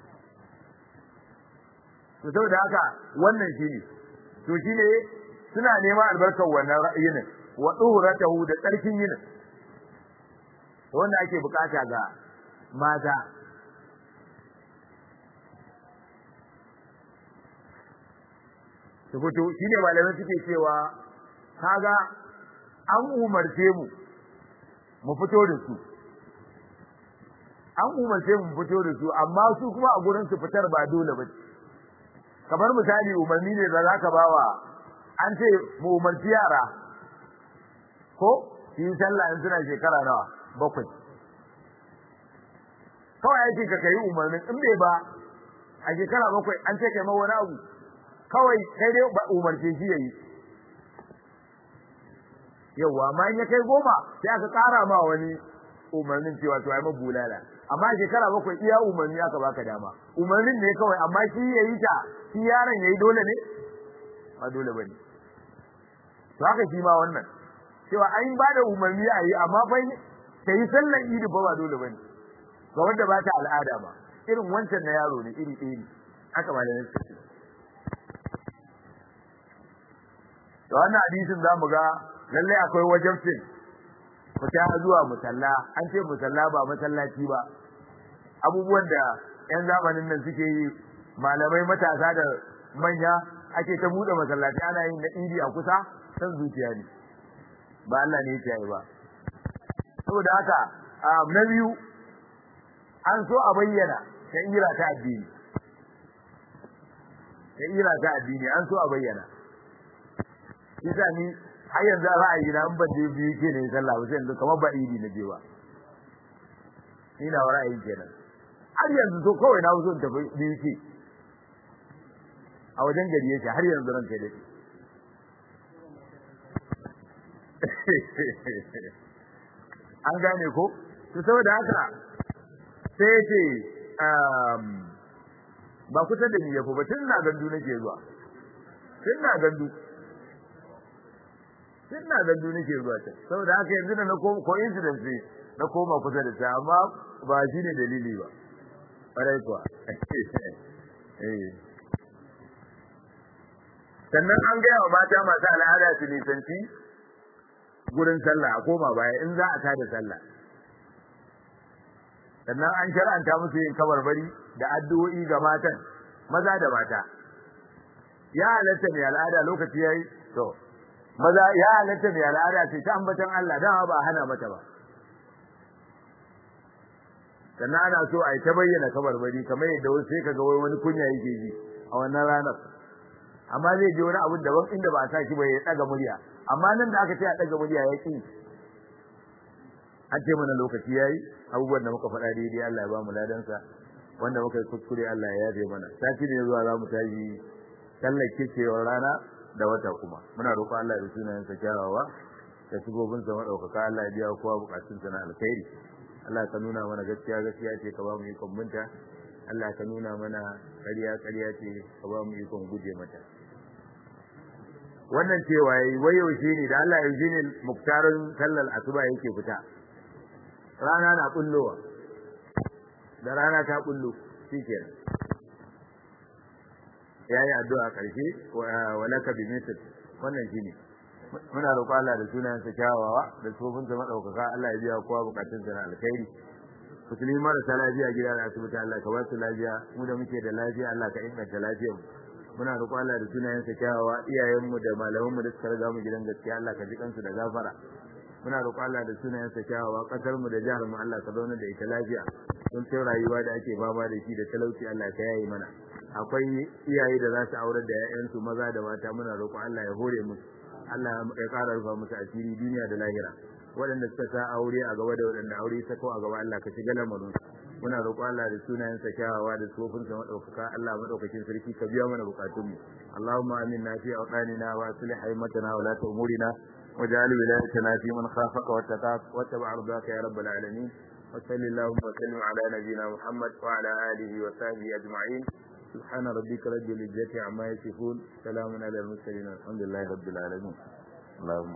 to saboda haka wannan shine to shine suna neman albarkar wannan yinin wa duhratahu da tsarkin yinin wanda ake bukata ga mata su fito shine malamai suke cewa kaga an umarce mu mu fito da su an umarce mu fito da su amma su kuma a gurin su fitar ba dole ba kamar misali umarni ne da zaka bawa an ce mu umarci yara ko su yi sallah in suna shekara nawa bakwai kawai yake ka kai umarnin in bai ba a shekara bakwai an ce kai ma wani abu kawai kai dai ba umarce shi yayi yawa amma in ya kai goma sai aka ƙara ma wani umarnin cewa to ai bulala amma shekara bakwai iya umarni aka baka dama umarnin ne kawai amma shi yayi ta shi yaron yayi dole ne ba dole bane to haka shi ma wannan cewa an ba da umarni a yi amma fa kai sallar idi ba ba dole bane ga wanda ba ta al'ada ba irin wancan na yaro ne iri iri haka ba da nake da wannan hadisin zamu ga lalle akwai wajibcin fita zuwa musalla an ce musalla ba masallaci ba abubuwan da yan zamanin nan suke yi malamai matasa da manya ake ta bude masallaci ana yin na idi a kusa san zuciya ne ba Allah ne ya yi ba saboda haka na biyu an so a bayyana ta ira ta addini ta ira ta addini an so a bayyana isa ni har yanzu ra'ayi na in ban je biyu ke ne sallah ba sai kamar ba idi na je ba ni na ra'ayi kenan har yanzu to kawai na so in tafi biyu ke a wajen gari yake har yanzu ran kai dai an gane ko to saboda haka sai ce ba kusa da ni yafi ba tun na gandu nake zuwa tun na gandu tun na gandu nake zuwa can saboda haka yanzu da na koma coincidence ne na koma kusa da ta amma ba shi ne dalili ba ƙwarai kuwa sannan an gaya wa mata masu al'ada su nisanci gurin sallah a koma baya in za a tada sallah sannan an shar'anta musu yin kabarbari da addu'o'i ga matan maza da mata ya halatta mai al'ada lokaci yayi to maza ya halatta mai al'ada ce ta ambatan Allah dan ba hana mata ba sannan ana so a yi ta bayyana kabarbari kamar yadda wasu sai kaga wani kunya yake ji a wannan ranar amma zai je wani abun daban inda ba a sa shi ba ya daga murya amma nan da aka ce a daga murya ya ki an ce mana lokaci yayi abubuwan da muka faɗa daidai Allah ya ba mu ladansa wanda muka yi kuskure Allah ya yafe mana sati ne zuwa za mu tashi sallar kicewar rana da wata kuma muna roƙo Allah da sunayen sa kyawawa da sigobin sa madaukaka Allah ya biya kowa bukatun sa na alkhairi Allah ka nuna mana gaskiya gaskiya ce ka ba mu ikon binta Allah ka nuna mana ƙarya ƙarya ce ka ba mu ikon guje mata wannan cewa yayi wayo shi ne da Allah ya ne muktarin sallar asuba yake fita rana na kullowa da rana ta kullu shikenan yayi addu'a karshe walaka bi misl wannan shine muna roƙo Allah da sunayen sa kyawawa da tsofin sa madaukaka Allah ya biya kowa bukatun sa na alkhairi musulmi marasa lafiya gida da asibiti Allah ka ba su lafiya mu da muke da lafiya Allah ka inganta lafiyar mu muna roƙo Allah da sunayen sa kyawawa iyayen mu da malaman mu da suka riga mu gidan gaskiya Allah ka ji kansu da gafara muna roƙo Allah da sunayen sa kyawawa kasar mu da jihar mu Allah ka zauna da ita lafiya don sai rayuwa da ake fama da shi da talauci Allah ka yaye mana akwai iyaye da za su aurar da 'ya'yansu maza da mata muna roƙo Allah ya hore musu Allah ya ƙara rufa musu asiri duniya da lahira waɗanda suka sa aure a gaba da waɗanda aure sako a gaba Allah ka shiga lamarin muna roƙo Allah da sunayen sa kyawawa da tsofin sa madaukaka Allah madaukakin sarki ka biya mana bukatun mu Allahumma aminna fi awqanina wa aslih haymatana wa la umurina واجعل ولايتنا في من خافك واتقاك واتبع رضاك يا رب العالمين وصل اللهم وسلم على نبينا محمد وعلى اله وصحبه اجمعين سبحان ربك رب العزة عما يصفون سلام على المرسلين الحمد لله رب العالمين اللهم